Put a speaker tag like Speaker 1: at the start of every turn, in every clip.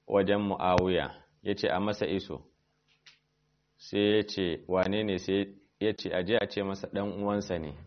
Speaker 1: wajen mu'awiya ya ce a masa iso sai ya ce wane ne sai ya ce aje a ce masa ɗan uwansa ne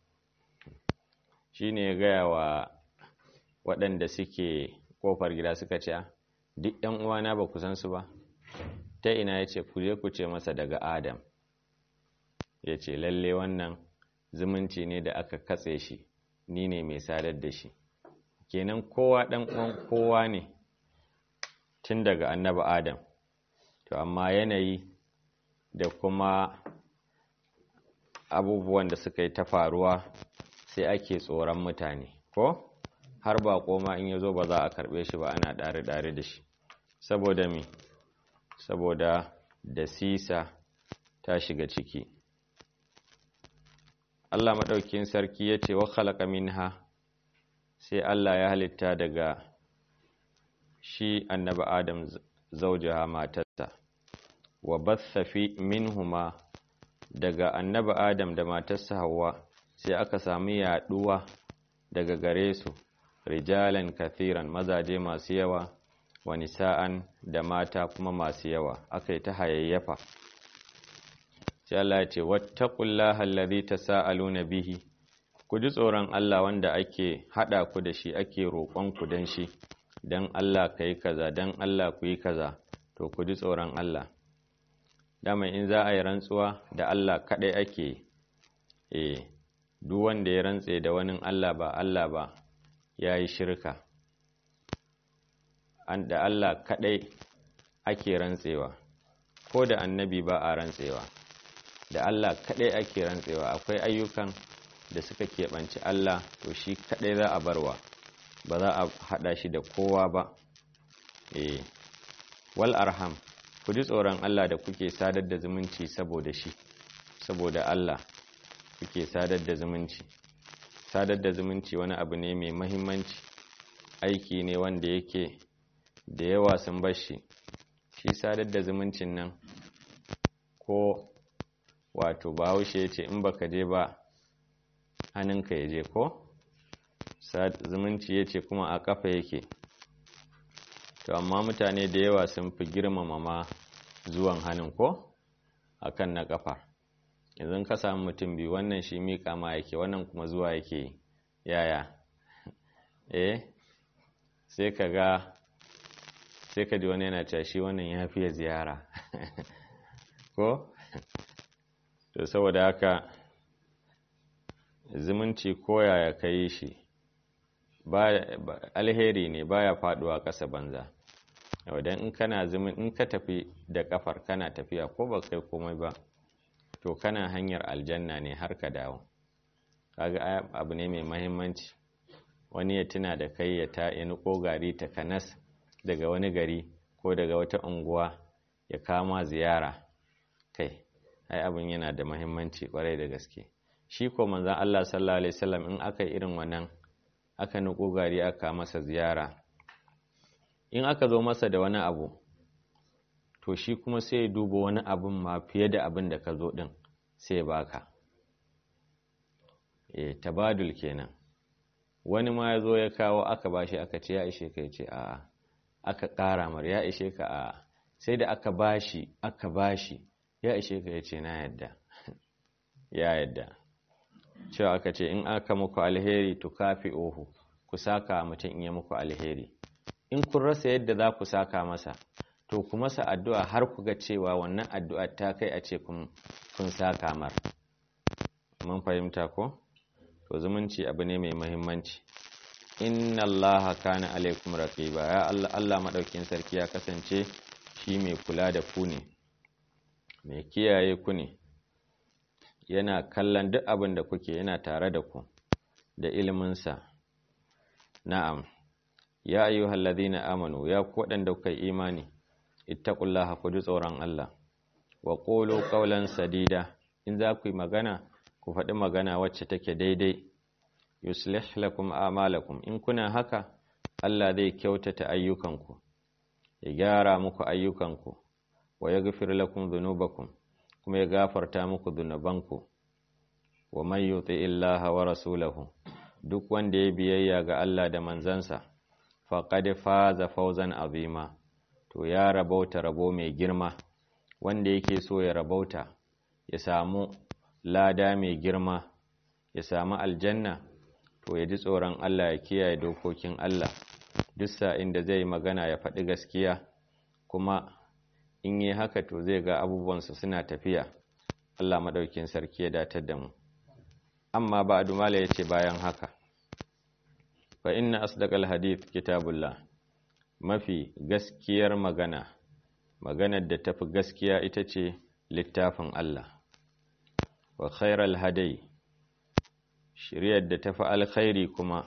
Speaker 1: shi ne ya gaya wa waɗanda suke ƙofar gida suka ce duk ‘yan uwana ba ku san su ba ta ina ya ce ku je ku ce masa daga adam ya ce lalle wannan zumunci ne da aka katse shi ni ne mai sadar da shi kenan kowa ɗan uwan kowa ne tun daga annaba adam to amma yanayi da kuma abubuwan da suka yi ta faruwa sai ake tsoron mutane ko har ba koma in ya zo ba za a karɓe shi ba ana ɗare-ɗare da shi saboda mi saboda da sisa ta shiga ciki Allah maɗaukin sarki ya ce wa khalaqa minha sai Allah ya halitta daga shi annabi Adam zaujaha matarsa wa batha fi minhuma daga annabi Adam da matarsa Hawwa sai aka sami yaduwa daga gare su rijalan kathiran mazaje masu yawa wa nisa'an da mata kuma masu yawa aka yi ta hayayyafa sai Allah ya ce wattaqullaha allazi tasaaluna bihi ku ji tsoron Allah wanda ake hada ku da shi ake roƙon ku dan shi dan Allah kai kaza dan Allah ku yi kaza to ku ji tsoron Allah dama in za a yi rantsuwa da Allah kadai ake eh duk wanda ya rantse da wani Allah ba Allah ba ya yi shirka an da Allah kadai ake rantsewa ko da annabi ba a rantsewa da Allah kadai ake rantsewa akwai ayyukan da suka keɓanci Allah to shi kadai za a barwa ba za a haɗa shi da kowa ba eh wal arham ku ji tsoron Allah da kuke sadar da zumunci saboda shi saboda Allah kuke sadar da zumunci sadar da zumunci wani abu ne mai mahimmanci aiki ne wanda yake da yawa sun bashi shi sadar da zumuncin nan ko wato bahaushe ya ce in baka je ba hannunka ya je ko zumunci ya ce kuma a kafa yake to amma mutane da yawa sun fi girmama ma zuwan hannun ko akan na kafa yanzu ka samu mutum biyu wannan shi miƙa ma yake wannan kuma zuwa yake yaya eh sai ka ga sai ka ji wani yana cewa shi wannan ya fiye ziyara ko to saboda haka zumunci koyaya ka yi shi alheri ne baya faduwa ƙasa banza wadan in kana zumun in ka tafi da kafar kana tafiya ko ba kai komai ba to kana hanyar aljanna ne har ka dawo kaga abu ne mai mahimmanci wani ya tuna da kai ya ta ya niko gari ta kanas daga wani gari ko daga wata unguwa ya kama ziyara kai ai abin yana da mahimmanci kwarai da gaske shi ko manzon Allah sallallahu alaihi wasallam in aka yi irin wannan aka niko gari aka masa ziyara in aka zo masa da wani abu to shi kuma sai ya duba wani abin ma fiye da abin da ka zo din sai ya baka e tabadul kenan wani ma ya zo ya kawo aka bashi aka ce ya ishe ka ya ce a'a aka ƙara mar ya ishe ka a'a sai da aka bashi aka bashi ya ishe ka ya ce na yadda ya yadda cewa aka ce in aka muku alheri to kafi ohu ku saka mutum in ya muku alheri in kun rasa yadda za ku saka masa to ku masa addu'a har ku ga cewa wannan addu'a ta kai a ce kun saka mar mun fahimta ko to zumunci abu ne mai muhimmanci inna allaha kana alaikum raqiba ya Allah Allah madaukin sarki ya kasance shi mai kula da ku ne mai kiyaye ku ne yana kallon duk abin da kuke yana tare da ku da iliminsa na'am ya ayyuhal ladina amanu ya ku waɗanda kuka imani ittaqullaha ku ji tsoron Allah wa qulu qawlan sadida in za ku yi magana ku faɗi magana wacce take daidai yuslih lakum a'malakum in kuna haka Allah zai kyautata ayyukanku ya gyara muku ayyukanku wa yaghfir lakum dhunubakum kuma ya gafarta muku dhunubanku wa man yuti illaha wa rasulahu duk wanda ya biyayya ga Allah da manzansa faqad faza fawzan azima to ya rabauta rabo mai girma wanda yake so ya rabauta ya samu lada mai girma ya samu aljanna to ya ji tsoron Allah ya kiyaye dokokin Allah duk sa'in da zai magana ya faɗi gaskiya kuma in yi haka to zai ga abubuwansa suna tafiya Allah maɗaukin sarki ya datar da mu amma ba dumala ya ce bayan haka fa inna asdaqal hadith kitabullah mafi gaskiyar magana maganar da tafi gaskiya ita ce littafin Allah wa khairal hadai shiryar da tafi alkhairi kuma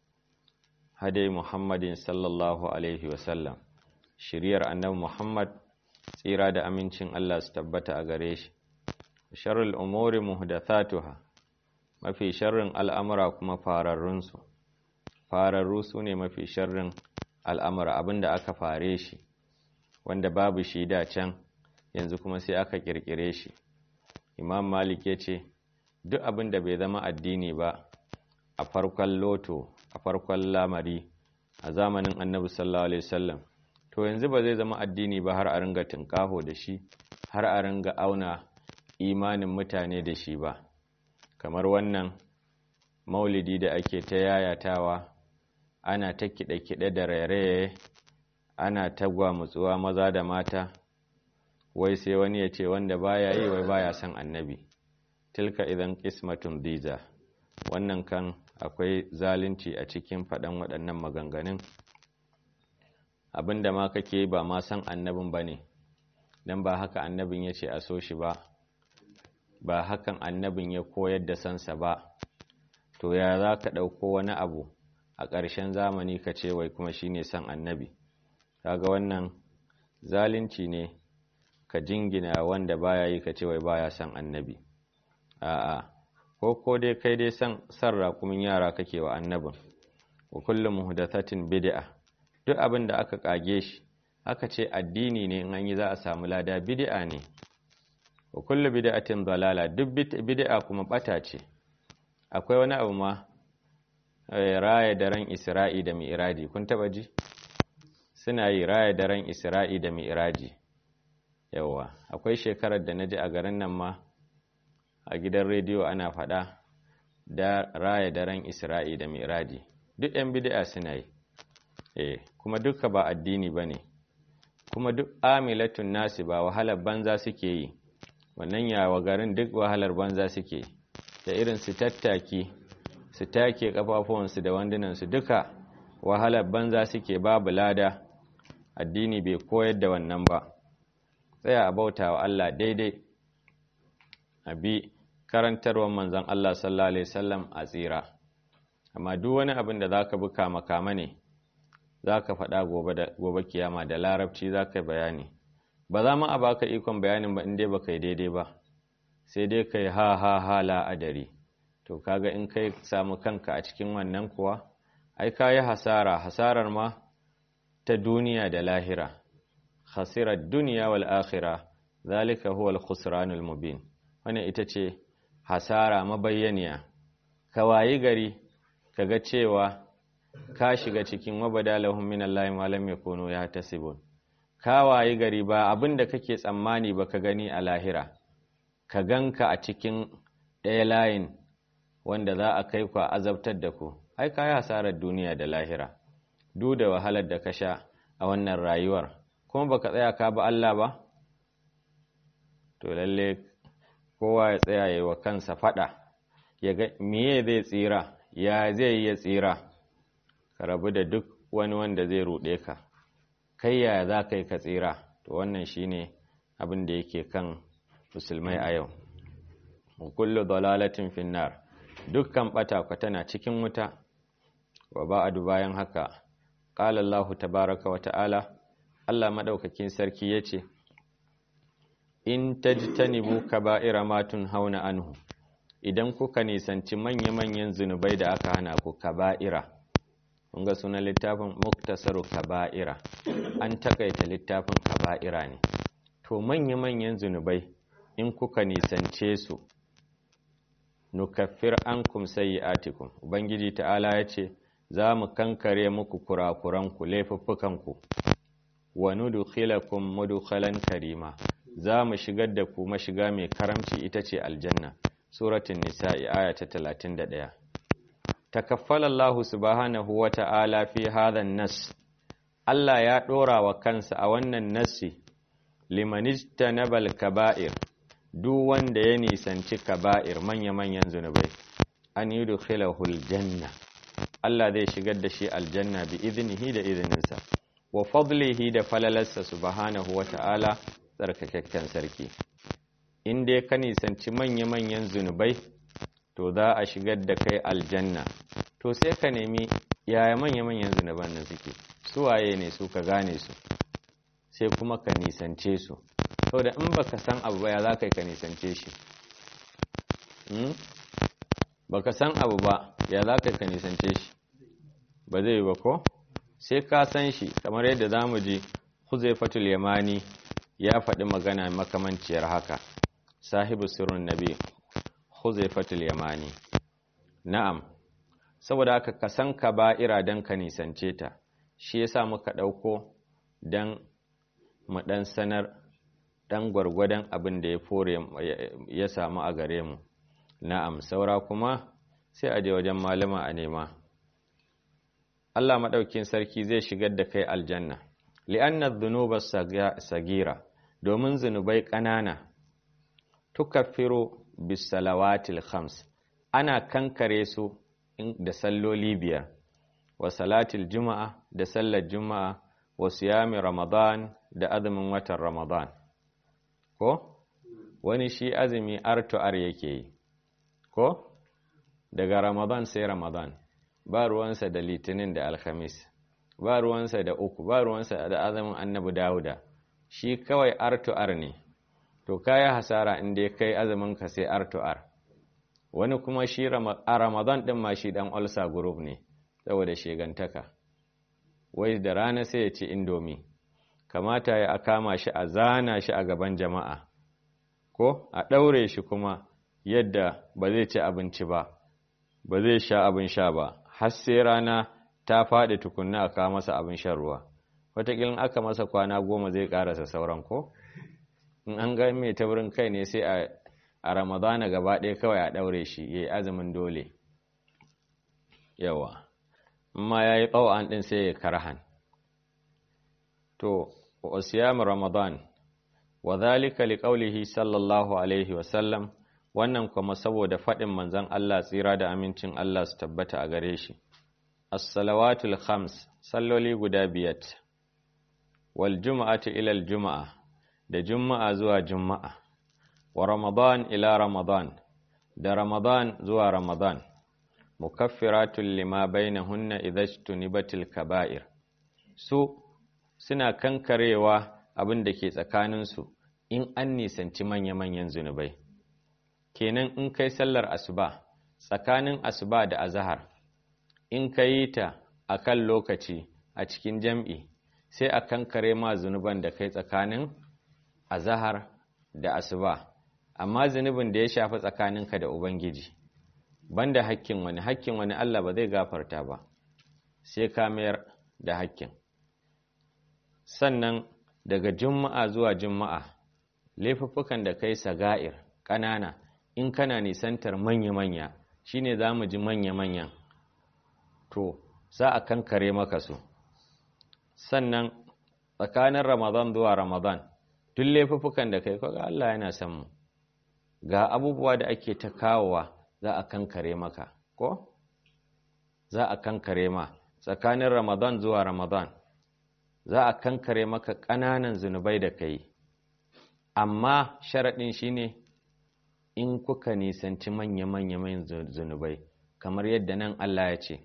Speaker 1: hadai Muhammadin sallallahu alaihi wasallam shiryar annabi Muhammad tsira da amincin Allah su tabbata a gare shi sharrul umuri muhdathatuha mafi sharrin al'amura kuma fararrunsu fararru su ne mafi sharrin al'amura abinda aka fare shi wanda babu shi da can yanzu kuma sai aka kirkire shi imam malik ya ce duk abinda bai zama addini ba a farkon loto a farkon lamari a zamanin annabi sallallahu alaihi wasallam to yanzu ba zai zama addini ba har a ringa tinkaho da shi har a ringa auna imanin mutane da shi ba kamar wannan maulidi da ake ta yayatawa ana ta kiɗe-kiɗe da rairaye ana ta gwamutsuwa maza da mata wai sai wani ya ce wanda baya yi wai baya son annabi tilka idan qismatun diza wannan kan akwai zalunci a cikin faɗan waɗannan maganganun abinda ma kake ba ma san annabin ba ne don ba haka annabin ya ce a so shi ba ba hakan annabin ya koyar da sansa ba to ya za ka ɗauko wani abu a ƙarshen zamani ka ce wai kuma shi ne son annabi kaga wannan zalunci ne ka jingina wanda baya yi ka ce wai baya son annabi a'a ko ko dai kai dai san san raƙumin yara kake wa annabin wa kullum muhdathatin bid'a duk abin da aka kage shi aka ce addini ne in an yi za a samu lada bid'a ne wa kullu bid'atin dalala duk bid'a kuma bata ce akwai wani abu ma raya daren isra'i da mi'raji kun taba ji suna yi raya daren isra'i da mi'raji yawa akwai shekarar da naji a garin nan ma a gidan rediyo ana faɗa da raya daren isra'i da mi'raji duk yan bid'a suna yi eh kuma duka ba addini bane kuma duk amilatun nasi ba wahalar banza suke yi wannan yawa garin duk wahalar banza suke da irin su tattaki su take kafafuwansu da wandunansu duka wahalar banza suke babu lada addini bai koyar da wannan ba tsaya a bauta wa Allah daidai a bi karantarwar manzon Allah sallallahu alaihi wasallam a tsira amma duk wani abin da zaka bi kama kama ne zaka faɗa gobe kiyama da larabci zaka bayani ba za mu a baka ikon bayanin ba in dai baka yi daidai ba sai dai kai ha ha ha la'adari to kaga in kai samu kanka a cikin wannan kuwa ai ka yi hasara hasarar ma ta duniya da lahira khasirar duniya wal akhira zalika huwa al-khusranul mubin wannan ita ce hasara mabayyaniya ka wayi gari kaga cewa ka shiga cikin wabadalahum minallahi ma lam yakunu yahtasibun ka wayi gari ba abin da kake tsammani ba ka gani a lahira ka ganka a cikin ɗaya layin wanda za a kai ku a azabtar da ku ai ka yi hasarar duniya da lahira duk da wahalar da ka sha a wannan rayuwar kuma baka tsaya ka ba Allah ba to lalle kowa ya tsaya yi wa kansa fada ya ga miye zai tsira ya zai yi ya tsira ka rabu da duk wani wanda zai ruɗe ka kai ya za ka yi ka tsira to wannan shine abin da yake kan musulmai a yau kullu dalalatin finnar dukkan bata ku tana cikin wuta wa ba'adu bayan haka qala Allahu tabaaraka wa ta'ala Allah madaukakin sarki yace in tajtanibu kaba'ira ma hauna anhu idan kuka nisanci manya-manyan zunubai da aka hana ku kaba'ira kun ga sunan littafin muktasaru kaba'ira an takaita littafin kaba'ira ne to manya-manyan zunubai in kuka nisance su nukaffir ankum sayyi'atikum ubangiji ta'ala yace za mu kankare muku kurakuranku laifuffukanku wa nudkhilakum mudkhalan karima za mu shigar da ku mashiga mai karamci ita ce aljanna suratul nisa'i aya ta 31 takaffala Allah subhanahu wa ta'ala fi hadha nas Allah ya dora wa kansa a wannan nassi limanijtanabal kaba'ir duk wanda ya nisanci kaba'ir manya-manyan zunubai an yi dukhilahul janna Allah zai shigar da shi aljanna bi iznihi da izininsa wa fadlihi da falalarsa subhanahu wa ta'ala tsarkakakken sarki in dai ka nisanci manya-manyan zunubai to za a shigar da kai aljanna to sai ka nemi yaya manya-manyan zunuban nan suke su waye ne su ka gane su sai kuma ka nisance su saboda in baka san abu ba ya za ka yi ka nisance shi baka san abu ba ya za ka yi ka nisance shi ba zai yi ba ko sai ka san shi kamar yadda za mu ji huzaifatul yamani ya faɗi magana makamanciyar haka sahibu sirrin nabi huzaifatul yamani na'am saboda haka ka san ka ba'ira don ka nisance ta shi yasa muka ɗauko don mu ɗan sanar ɗan gwargwadon abin da ya fore ya samu a gare mu na'am saura kuma sai a je wajen malama a nema Allah maɗaukin sarki zai shigar da kai aljanna li'anna dhunuba sagira domin zunubai ƙanana tukaffiru bis salawatil khams ana kankare su da salloli biyar wa salatil juma'a da sallar juma'a wa siyami ramadan da azumin watan ramadan ko wani shi azumi artu'ar yake yi ko daga ramadan sai ramadan ba ruwansa da litinin da alhamis ba ruwansa da uku ba ruwansa da azumin annabi dawuda shi kawai artu'ar ne to kaya hasara inda ya kai azumin ka sai artu'ar wani kuma shi a ramadan din ma shi dan ulsa group ne saboda shegantaka wai da rana sai ya ci indomi kamata ya kama shi a zana shi a gaban jama'a ko a ɗaure shi kuma yadda ba zai ci abinci ba ba zai sha abin sha ba har sai rana ta faɗi tukunna a kawo masa abin shan ruwa wataƙilin aka masa kwana goma zai ƙarasa sauran ko in an ga mai taurin kai ne sai a ramadana gaba ɗaya kawai a ɗaure shi ya yi azumin dole yawa amma ya yi ƙau'an ɗin sai ya karhan to wasiyam ramadan wa zalika liqaulihi sallallahu alaihi wasallam wannan kuma saboda faɗin manzon Allah tsira da amincin Allah su tabbata a gare shi as-salawatul khams salloli guda biyat wal juma'atu ila al juma'a da juma'a zuwa juma'a wa ramadan ila ramadan da ramadan zuwa ramadan mukaffiratun lima bainahunna idza tunibatil kaba'ir su suna kankarewa abin da ke tsakaninsu in an nisanci manya-manyan zunubai kenan in kai sallar asuba tsakanin asuba da azahar in ka yi ta a kan lokaci a cikin jam'i sai a kankare ma zunuban da kai tsakanin azahar da asuba amma zunubin da ya shafi tsakaninka da ubangiji banda hakkin wani hakkin wani Allah ba zai gafarta ba sai ka mayar da hakkin sannan daga juma'a zuwa juma'a laifuffukan da kai saga'ir ƙanana in kana nisantar manya-manya shine za mu ji manya-manyan to za a kankare maka su sannan tsakanin ramadan zuwa ramadan duk laifuffukan da kai kaga Allah yana san mu ga abubuwa da ake ta kawowa za a kankare maka ko za a kankare ma tsakanin ramadan zuwa ramadan za a kankare maka ƙananan zunubai da kai amma sharaɗin shine in kuka nisanci manya-manya zunubai kamar yadda nan Allah ya ce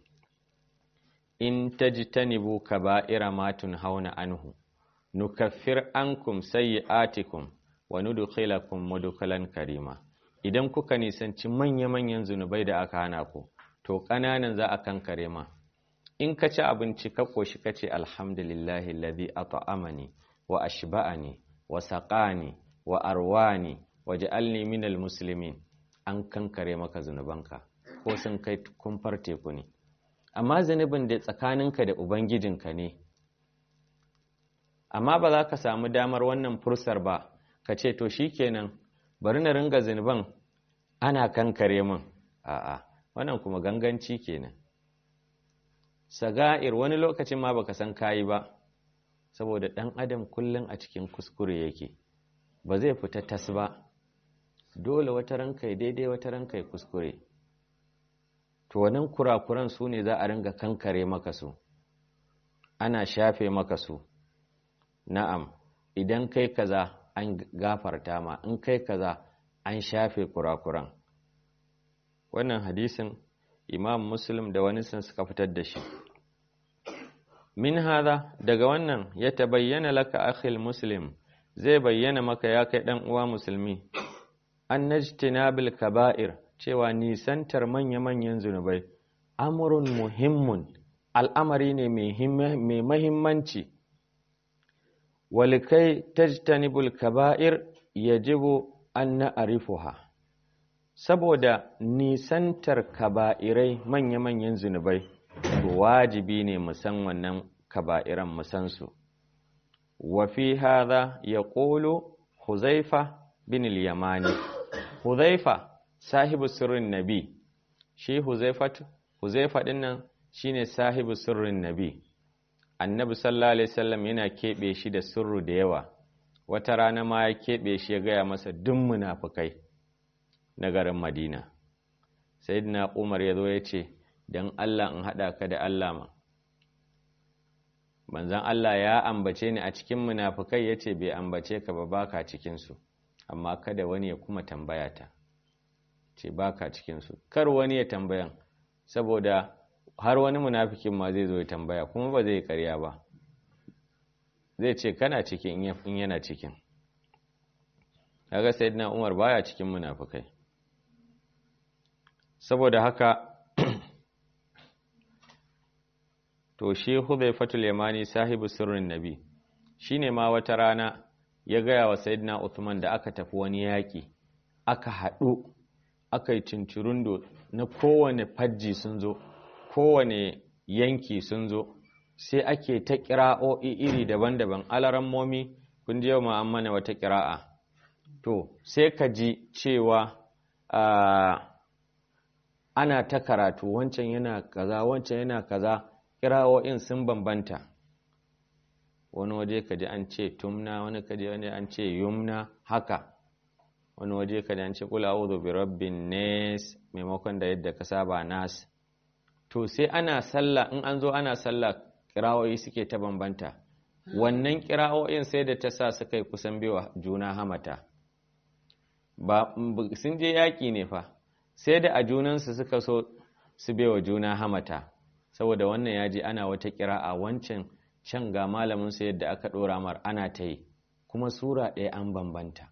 Speaker 1: in tajtanibu kaba'ira ma hauna anhu nukaffir ankum sayyi'atikum wa nudkhilakum mudkhalan karima idan kuka nisanci manya-manyan zunubai da aka hana ku to ƙananan za a kankare ma in ka ci abinci ka koshi ka ce alhamdulillahi alladhi at'amani wa ashba'ani wa saqani wa arwani wa ja'alni minal muslimin an kankare maka zunubanka ko sun kai kumfar teku ne amma zunubin da tsakaninka da ubangijinka ne amma ba za ka samu damar wannan fursar ba ka ce to shikenan bari na ringa zinuban ana kankare min a'a wannan kuma ganganci kenan saga'ir wani lokacin ma baka san kayi ba saboda ɗan adam kullum a cikin kuskure yake ba zai fita tas ba dole wata ranka daidai wata ranka kuskure to wannan kurakuran su ne za a ringa kankare maka su ana shafe maka su na'am idan kai kaza an gafarta ma in kai kaza an shafe kurakuran wannan hadisin imam muslim da wani sun suka fitar da shi min hada daga wannan ya tabayyana laka akhil muslim zai bayyana maka ya kai dan uwa musulmi an najtinabil kaba'ir cewa nisantar manya-manyan zunubai amrun muhimmun al'amari ne mai mahimmanci walikai tajtanibul kaba'ir yajibu an na'rifuha saboda nisantar kaba'irai manya-manyan zunubai to wajibi ne musan wannan kaba'iran musansu wa fi hadha yaqulu huzaifa bin al-yamani huzaifa sahibu sirrin nabi shi huzaifa huzaifa dinnan shine sahibu sirrin nabi annabi sallallahu alaihi wasallam yana kebe shi da sirru da yawa wata rana ma ya kebe shi ya gaya masa duk munafikai na garin Madina. Sayyidina Umar ya zo ya ce, Don Allah in haɗa ka da Allah ma. Manzan Allah ya ambace ni a cikin munafukai ya ce bai ambace ka ba baka cikinsu, amma kada wani ya kuma tambaya ta. Ce baka cikinsu, kar wani ya tambayan, saboda har wani munafikin ma zai zo ya tambaya kuma ba zai karya ba. Zai ce kana cikin in yana cikin. Kaga Sayyidina Umar baya cikin munafukai. saboda haka to shi Hudhayfatul Yamani sahibu sirrin Nabi shine ma wata rana ya gaya wa Sayyidina Uthman da aka tafi wani yaki aka haɗu aka yi cincirundo na kowane fajji sun zo kowane yanki sun zo sai ake ta ƙira'o'i iri daban-daban alaran momi kun ji yau ma an mana wata ƙira'a to sai ka ji cewa ana ta karatu wancan yana kaza wancan yana kaza kirawo'in sun bambanta wani waje ka ji an ce tumna wani ka ji wani an ce yumna haka wani waje ka ji an ce kula a'udhu bi rabbin nas maimakon da yadda ka saba nas to sai ana sallah in an zo ana sallah kirawoyi suke ta bambanta wannan kirawo'in sai da ta sa suka yi kusan biwa juna hamata ba sun je yaƙi ne fa sai da a junansu suka so su bewa juna hamata saboda wannan ya ji ana wata kira a wancan can ga malaminsu yadda aka ɗora mar ana ta yi kuma sura ɗaya an bambanta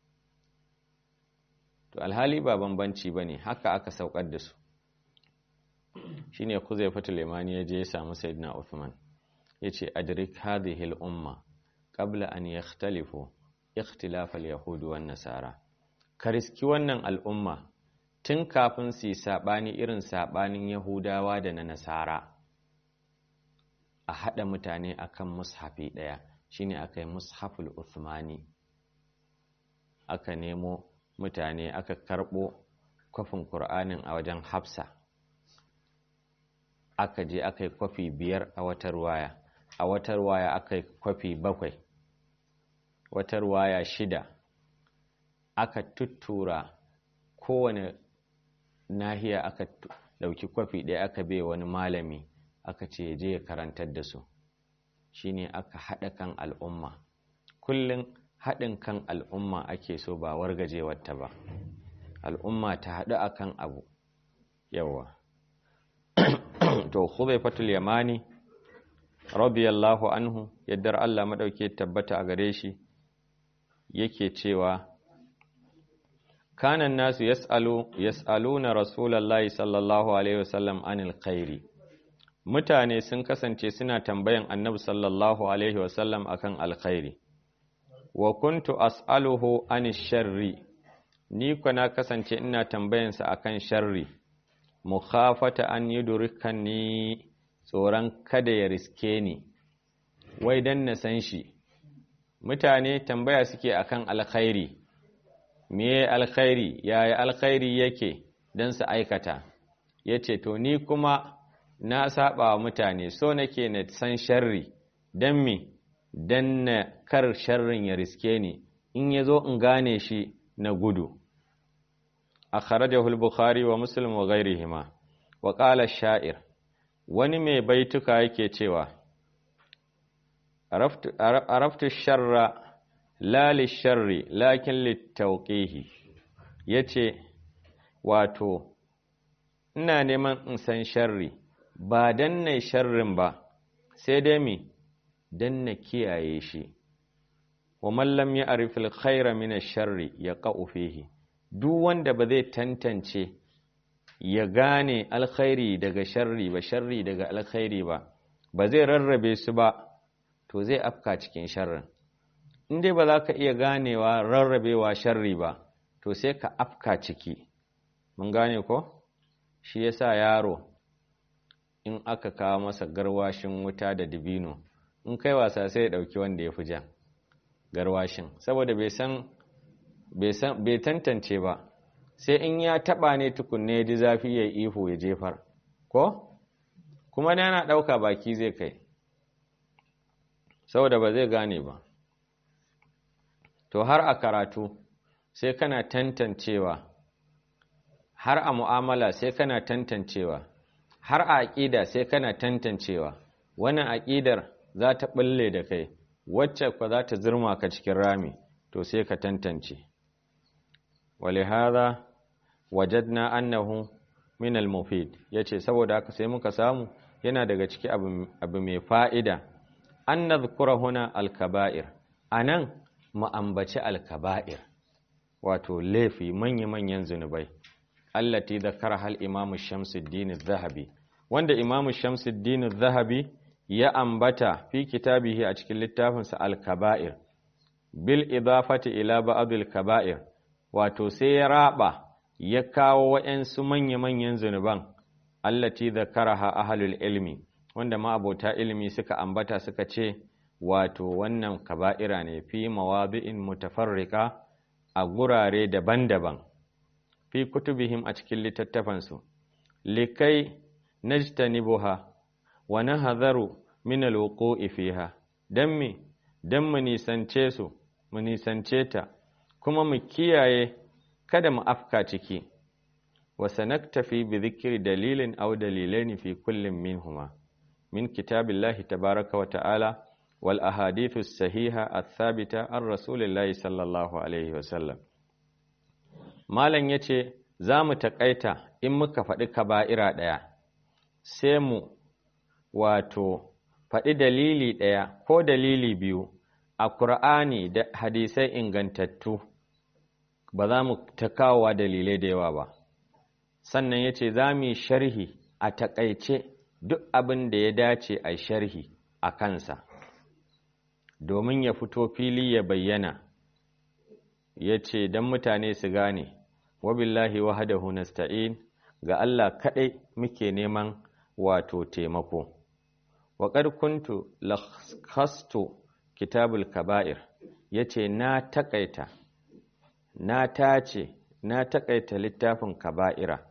Speaker 1: to alhali ba bambanci ba ne haka aka saukar da su shi ne kuzai limani ya je ya samu sayyidina Uthman ya ce adrik hadhihi al-umma qabla an yakhtalifu ikhtilaf al-yahud wan nasara ka riski wannan al'umma tun kafin su yi saɓani irin saɓanin Yahudawa da na Nasara a haɗa mutane akan mushafi ɗaya shine aka yi mushaful Uthmani aka nemo mutane aka karɓo kwafin Kur'anin a wajen Hafsa aka je aka yi kwafi biyar a watar waya a watar waya aka yi kwafi bakwai watar waya shida aka tuttura kowane nahiya aka dauki kwafi ɗaya aka bai wani malami aka ce je ya karantar da su shine aka haɗa kan al'umma kullum haɗin kan al'umma ake so ba wargajewarta ba al'umma ta haɗu akan abu yawa to Hudhayfatul Yamani radiyallahu anhu yaddar Allah madauke tabbata a gare shi yake cewa kanan nasu yas'alu yas'aluna rasulullahi sallallahu alaihi wasallam anil khairi mutane sun kasance suna tambayan annabi sallallahu alaihi wasallam akan alkhairi wa kuntu as'aluhu anish sharri ni na kasance ina tambayansa akan sharri mukhafata an yudrikani tsoron kada ya riske ni wai dan na san shi mutane tambaya suke akan alkhairi meye alkhairi yaya alkhairi yake don su aikata ya ce to ni kuma na saba wa mutane so nake na san sharri don me don na kar sharrin ya riske ni in ya zo in gane shi na gudu a kharajahul bukhari wa muslim wa ghairihima wa qala sha'ir wani mai baituka yake cewa araftu sharra la lisharri lakin littauqihi yace wato ina neman in san sharri ba dan na sharrin ba sai dai mi dan na kiyaye shi wa man lam ya'rif al-khayra min ash-sharri yaqa'u fihi duk wanda ba zai tantance ya gane alkhairi daga sharri ba sharri daga alkhairi ba ba zai rarrabe su ba to zai afka cikin sharrin in dai ba za ka iya ganewa rarrabewa sharri ba to sai ka afka ciki mun gane ko shi yasa yaro in aka kawo masa garwashin wuta da dibino in kai wasa sai ya dauki wanda ya fi jan garwashin saboda bai san bai tantance ba sai in ya taba ne tukunne ya ji zafi ya ihu ya jefar ko kuma na yana dauka baki zai kai saboda ba zai gane ba to har a karatu sai kana tantancewa har a mu'amala sai kana tantancewa har a aƙida sai kana tantancewa wannan aƙidar za ta ɓulle da kai wacce kwa za ta zirma ka cikin rami to sai ka tantance walihada wajadna annahu min al-mufid yace saboda haka sai muka samu yana daga ciki abu mai fa'ida an nadhkura huna al-kaba'ir anan mu ambaci al-kaba'ir wato laifi manya-manyan zunubai allati zakara hal imamu shamsuddin zahabi wanda imamu shamsuddin zahabi ya ambata fi kitabihi a cikin littafinsa al-kaba'ir bil idafati ila ba'd al-kaba'ir wato sai ya raba ya kawo wa'ansu manya-manyan zunuban allati zakaraha ahlul ilmi wanda ma abota ilimi suka ambata suka ce wato wannan kaba'ira ne fi mawadi'in mutafarrika a gurare daban-daban fi kutubihim a cikin littattafansu likai najtanibuha wa nahadharu min alwuqu'i fiha dan me dan mu nisance su mu nisance ta kuma mu kiyaye kada mu afka ciki wa sanaktafi bi dhikri dalilin aw dalilaini fi kullin minhuma min kitabillahi tabaaraka wa ta'ala wal ahadithu sahiha athabita an rasulillahi sallallahu alaihi wa sallam malam yace za mu taƙaita in muka faɗi kaba'ira ɗaya sai mu wato faɗi dalili ɗaya ko dalili biyu a Kur'ani da hadisai ingantattu ba za mu ta kawowa dalilai da yawa ba sannan ya ce za mu yi sharhi a taƙaice duk abin da ya dace a sharhi a kansa domin ya fito fili ya bayyana ya ce don mutane su gane wabillahi wahadahu nasta'in ga Allah kaɗai muke neman wato taimako wa qad kuntu lakhastu kitabul kaba'ir yace na takaita na tace na takaita littafin kaba'ira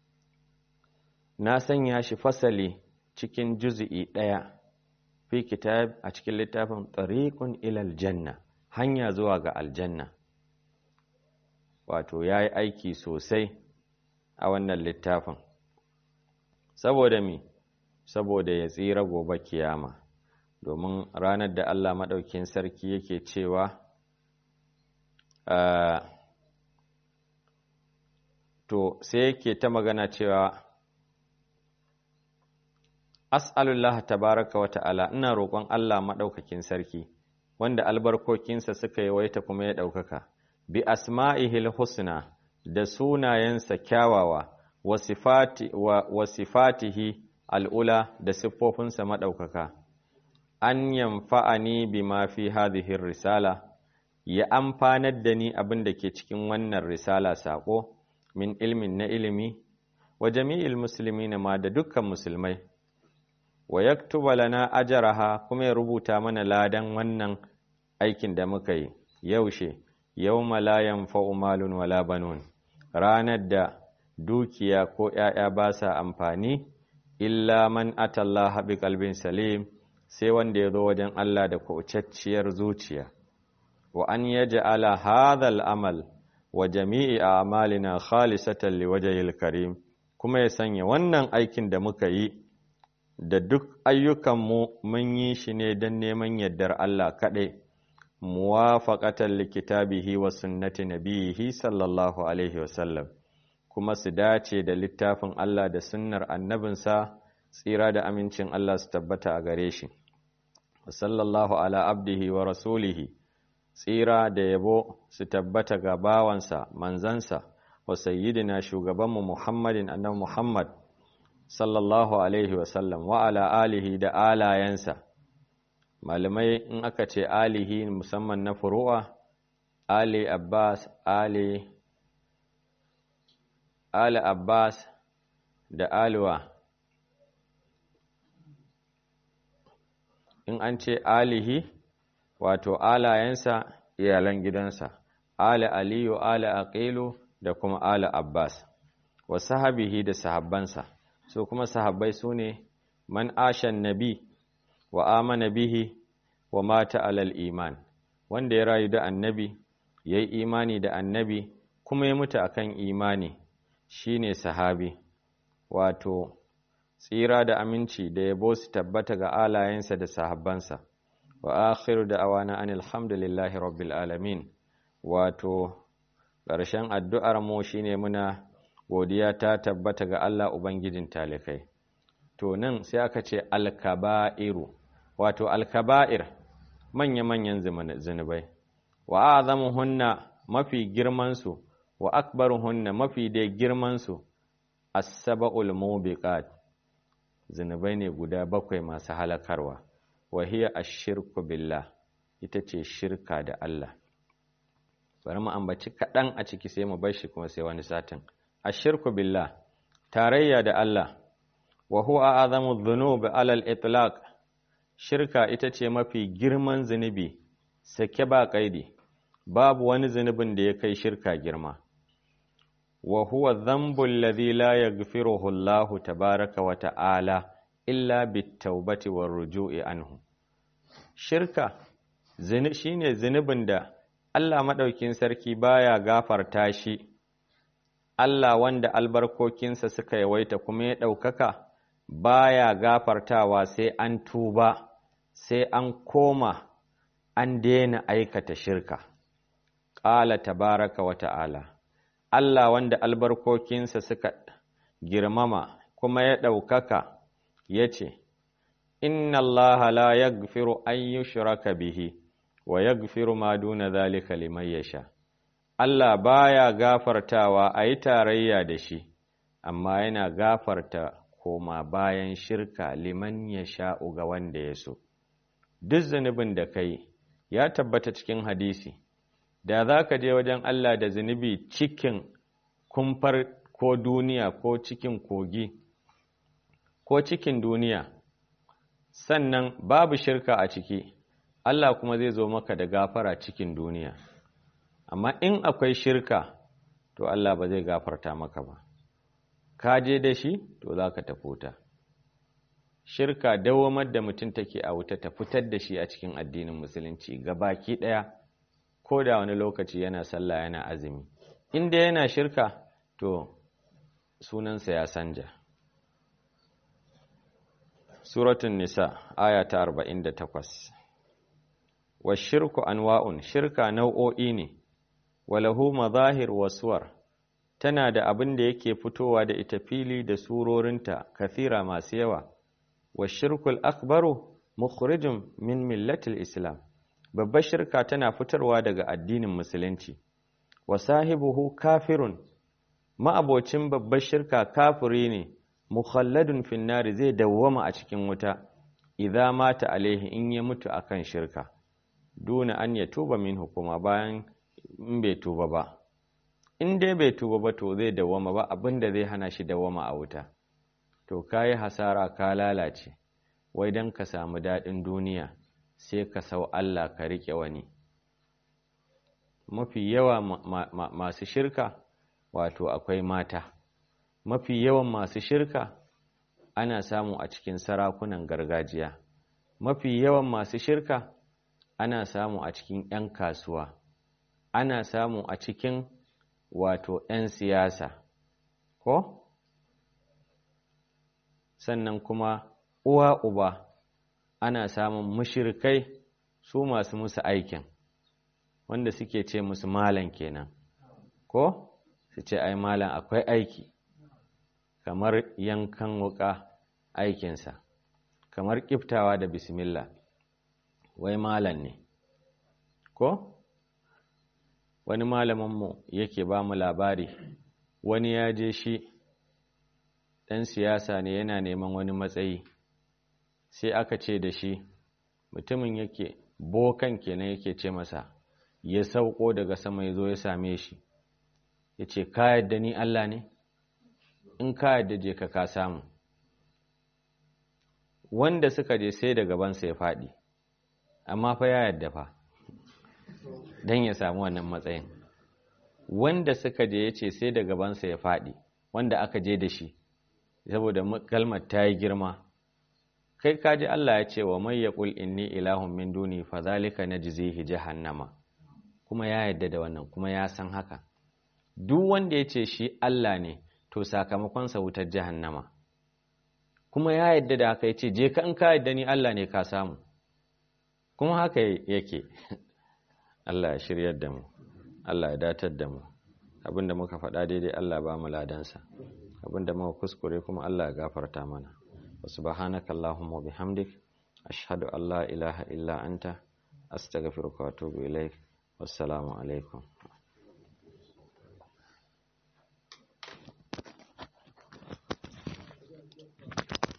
Speaker 1: na sanya shi fasali cikin juz'i ɗaya fi kitab a cikin littafin tariqun ilal janna hanya zuwa ga aljanna wato yayi aiki sosai a wannan littafin saboda mi saboda ya tsira gobe kiyama domin ranar da Allah maɗaukin sarki yake cewa to sai yake ta magana cewa as'alullah tabaraka wa ta'ala ina roƙon Allah maɗaukakin sarki wanda albarkokinsa suka yawaita kuma ya ɗaukaka bi asma'ihil husna da sunayensa kyawawa wa sifatihi al'ula da siffofinsa maɗaukaka an yamfa'ani bi ma fi hadhihi risala ya amfanar da ni abin da ke cikin wannan risala saƙo min ilmin na ilimi wa jami'il muslimina ma da dukkan musulmai wa yaktuba lana ajraha kuma ya rubuta mana ladan wannan aikin da muka yi yaushe yawma la yanfa'u malun wala banun ranar da dukiya ko ‘ya'ya ba sa amfani illa man atallaha bi qalbin salim sai wanda ya zo wajen Allah da kucacciyar zuciya wa an yaj'ala hadha al-amal wa jami'i a'malina khalisatan liwajhil karim kuma ya sanya wannan aikin da muka yi da duk ayyukanmu mun yi shi ne don neman yardar Allah kaɗai muwafaqatan likitabihi wa sunnati nabiyihi sallallahu alaihi wasallam kuma su dace da littafin Allah da sunnar annabinsa tsira da amincin Allah su tabbata a gare shi sallallahu ala abdihi wa rasulihi tsira da yabo su tabbata ga bawansa manzansa wa sayyidina shugabanmu Muhammadin annabi Muhammad sallallahu alaihi wasallam wa ala alihi da alayensa malamai in aka ce alihi musamman na furu'a ali abbas ali ali abbas da aliwa in an ce alihi wato alayensa iyalan gidansa ali aliyu ali aqilu da kuma ali abbas wa sahabihi da sahabbansa su kuma sahabbai su ne man ashan nabi wa amana bihi wa mata alal iman wanda ya rayu da annabi ya yi imani da annabi kuma ya mutu akan imani shine sahabi wato tsira da aminci da yabo su tabbata ga alayensa da sahabbansa wa akhiru da awana an alhamdulillahi rabbil alamin wato ƙarshen addu'ar mu shine muna godiya ta tabbata ga Allah Ubangijin talikai. To nan sai aka ce alkaba'iru, wato alkaba'ir manya-manyan zunubai, wa azamu hunna mafi girmansu, wa akbaru hunna mafi dai girmansu, as-saba'ul mubiqat zunubai ne guda bakwai masu halakarwa, wa hiya ash-shirku billah ita ce shirka da Allah. Bari mu ambaci kaɗan a ciki sai mu bar shi kuma sai wani satin. ashirku billah tarayya da Allah wa huwa azamu dhunub alal itlaq shirka ita ce mafi girman zunubi sake ba kaidi babu wani zunubin da ya kai shirka girma wa huwa dhanbu alladhi la yaghfiruhu Allah tabaaraka wa ta'ala illa bit-taubati war-ruju'i anhu shirka shine zunubin da Allah madaukin sarki baya gafarta shi Allah wanda albarkokinsa suka yawaita kuma ya ɗaukaka baya gafartawa sai an tuba sai an koma an daina aikata shirka ƙala tabaraka wa ta'ala Allah wanda albarkokinsa suka girmama kuma ya ɗaukaka ya ce inna Allah la yaghfiru an yushraka bihi wa yaghfiru ma duna zalika liman yasha Allah baya gafartawa a yi tarayya da shi, amma yana gafarta koma bayan shirka liman ya sha'u ga wanda ya so. Duk zunubin da kai ya tabbata cikin hadisi, da za ka je wajen Allah da zunubi cikin kumfar ko duniya ko cikin kogi, ko cikin duniya, sannan babu shirka a ciki, Allah kuma zai zo maka da gafara cikin duniya. amma in akwai shirka to Allah ba zai gafarta maka ba ka je da shi to za ka tafi wuta shirka dawamar da mutum take a wuta ta fitar da shi a cikin addinin musulunci baki ɗaya ko da wani lokaci yana sallah yana azumi inda yana shirka to sunansa ya sanja suratun nisa aya ta 48 wa shirku anwa'un shirka nau'o'i ne walahu mazahir wasuwar tana da abin da yake fitowa da ita fili da surorinta kathira masu yawa wa shirkul akbaru mukhrijun min millatil islam babbar shirka tana fitarwa daga addinin musulunci wa sahibuhu kafirun ma'abocin babbar shirka kafiri ne mukhalladun finnari zai dawwama a cikin wuta idza mata alaihi in ya mutu akan shirka duna an ya tuba min hukuma bayan in bai tuba ba in dai bai tuba ba to zai dawwama ba abinda zai hana shi dawwama a wuta to kayi hasara ka lalace wai dan ka samu daɗin duniya sai ka sau Allah ka riƙe wani mafi yawa masu shirka wato akwai mata mafi yawan masu shirka ana samu a cikin sarakunan gargajiya mafi yawan masu shirka ana samu a cikin 'yan kasuwa ana samu a cikin wato 'yan siyasa ko sannan kuma uwa uba ana samun mushirkai su masu musu aikin wanda suke ce musu malam kenan ko su ce ai malam akwai aiki kamar yankan wuka aikinsa kamar kiftawa da bismillah wai malam ne ko wani malaminmu yake ba mu labari wani ya je shi ɗan siyasa ne yana neman wani matsayi sai aka ce da shi mutumin yake bokan kenan yake ce masa ya sauko daga sama ya zo ya same shi ya ce ka yadda ni Allah ne in ka yadda je ka ka samu wanda suka je sai da gabansa ya faɗi amma fa ya yadda fa don ya samu wannan matsayin wanda suka je ya ce sai da gabansa ya faɗi wanda aka je da shi saboda kalmar ta yi girma kai kaji Allah ya ce wa mai ya ƙul inni ilahun min duni fa zalika najzihi jahannama kuma ya yadda da wannan kuma ya san haka duk wanda ya ce shi Allah ne to sakamakonsa wutar jahannama kuma ya yadda da haka ya ce je ka in ka yadda ni Allah ne ka samu kuma haka yake Allah ya shiryar da mu Allah ya datar da mu abinda muka faɗa daidai Allah ba mu ladansa abinda muka kuskure kuma Allah ya gafarta mana wa subhanaka allahumma bihamdik ashhadu an la ilaha illa anta astaghfiruka wa atubu ilaik wassalamu alaikum